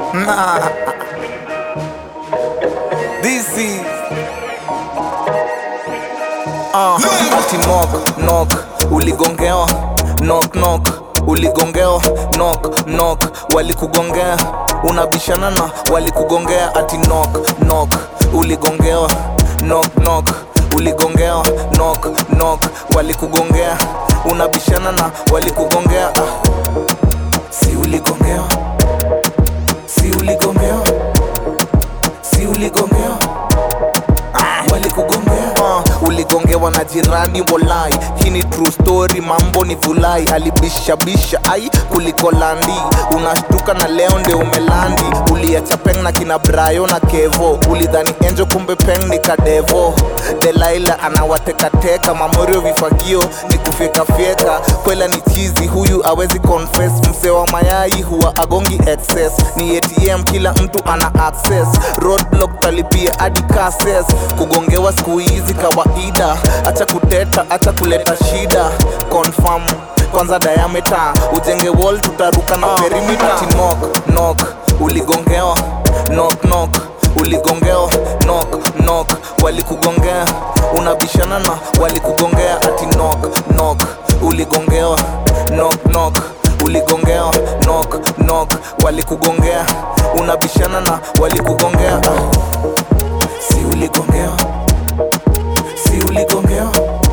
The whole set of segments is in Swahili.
Nah. This is uh, ati knock knock uligongewa knock knock uligongewa knock knock walikugongea unabishana na walikugongea ati knock knock uligongewa knock knock uligongewa knock knock walikugongea unabishana na walikugongea ah. si uligongewa si uligongewa si uligongewa ah, walikugongea uh, uligongewa na jirani wolai hii ni true story mambo ni vulai alibishabisha ai kuliko landi unashtuka na leo ndio umelandi uliacha peng na kina brayo na kevo ulidhani enjo kumbe peng ni kadevo delaila anawatekateka mamorio vifagio ni kufyekafyeka kwela ni chizi huyu awezi confess mse wa mayai huwa agongi excess ni atm kila mtu ana access roadblock talipia hadi cases kugongewa siku hizi kawaida acha kuteta acha kuleta shida confirm kwanza diameter ujenge wall tutaruka na perimeter ati knock knock uligongewa knock knock uligongewa knock knock walikugongea unabishana na walikugongea ati knock knock uligongewa knock knock uligongewa knock knock walikugongea unabishana na walikugongea ah. si uligongewa si uligongewa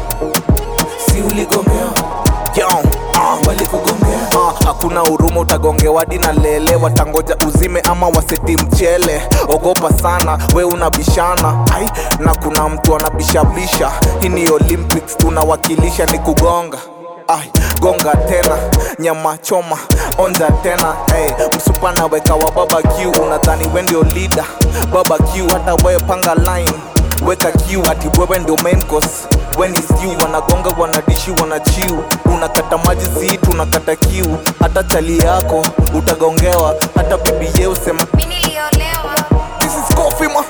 si uligongewa Yo, ah, walikugongea ah, hakuna huruma utagongewa hadi na lele watangoja uzime ama waseti mchele ogopa sana we unabishana ai na kuna mtu anabishabisha hii ni olympics tunawakilisha ni kugonga Ay, gonga tena nyama choma onja tena hey, msupana weka wa barbecue unadhani we ndio leader barbecue hata wewe panga line weka kiu ati wewe ndio main course when is you wanagonga wanadishi wanachiu unakata maji si tunakata kiu hata chali yako utagongewa hata bibi ye usema Mi niliolewa this is coffee ma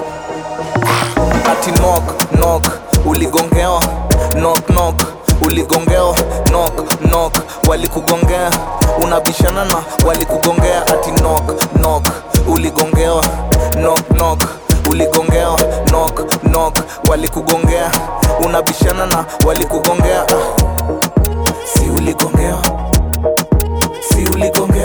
ati knock knock uligongewa knock knock uligongewa knock knock walikugongea unabishana na walikugongea ati knock knock uligongewa knock knock uligongewa knock knock walikugongea unabishana na walikugongea ah. si uligongewa si uligongewa